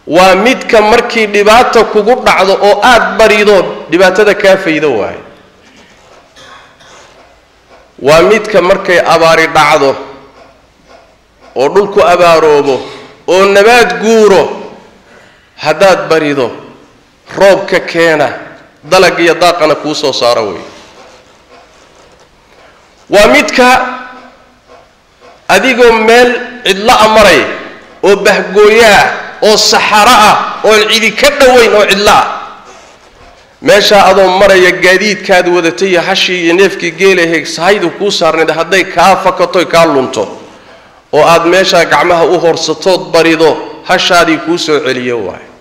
waa midka markii dhibaata kugu dhacdo oo aada barido dhibaatada kaa faydo waayo waa midka markay abaari dhacdo oo dhulku abaaroobo oo nabaad guuro haddaad barido roobka keena dalag iyo daaqana kuu soo saaro wey waa midka adigoo meel cidlo-a maray oo bahgooyaah oo saxaro ah oon cidi ka dhowayn oo cidlo ah meeshaa adoo maraya gaadiidkaad wadatay iyo hashii iyo neefkii geelahe sahaydu kuu saarnayd hadday kaa fakatoy kaa lunto oo aad meeshaa gacmaha u horsatood barido hashaadii kuu soo celiyo waayo